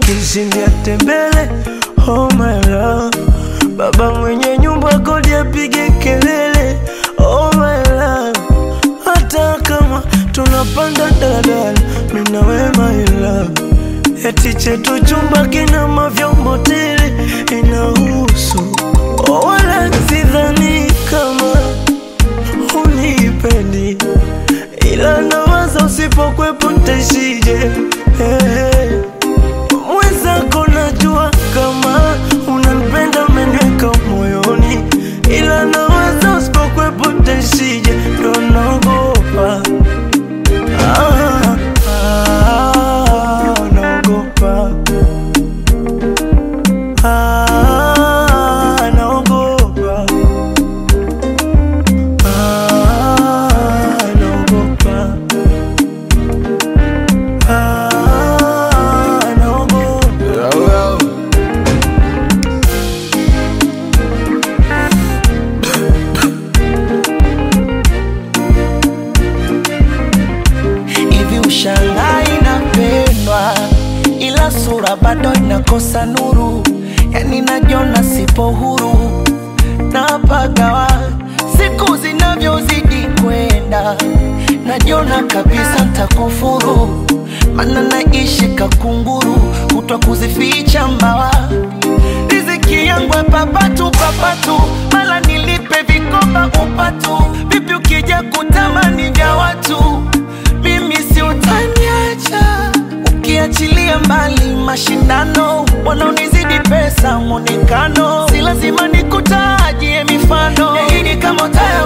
kishindia tembele oh my love baba mwenye nyumba kodi apige kelele oh my love hata kama tunapanda daladala mina we my love eti chetu chumba kina mavyombo tele inahusu oh, wala sidhani kama unipendi ila nawaza usipokwepo ntaishije hey. Mwenzako najua kama unanipenda umeniweka moyoni, ila nawaza usipokwepo ntaishije, ndo naogopa ah, ah, naogopa ah, naogopa ah, naogopa ah, naogopa hivi ushangai inapendwa ila sura bado inakosa nuru yani najiona sipo huru napagawa siku zinavyozidi kwenda najiona kabisa ntakufuru mana naishi kakunguru kutwa kuzificha mbawa riziki yangu papatu papatu mala nilipe vikoba upatu vipi ukija kutamani vya watu mimi si utaniacha ukiachilia mbali mashindano wanaonizidi pesa mwonekano si lazima nikutajie mifano Yahidi kama utaya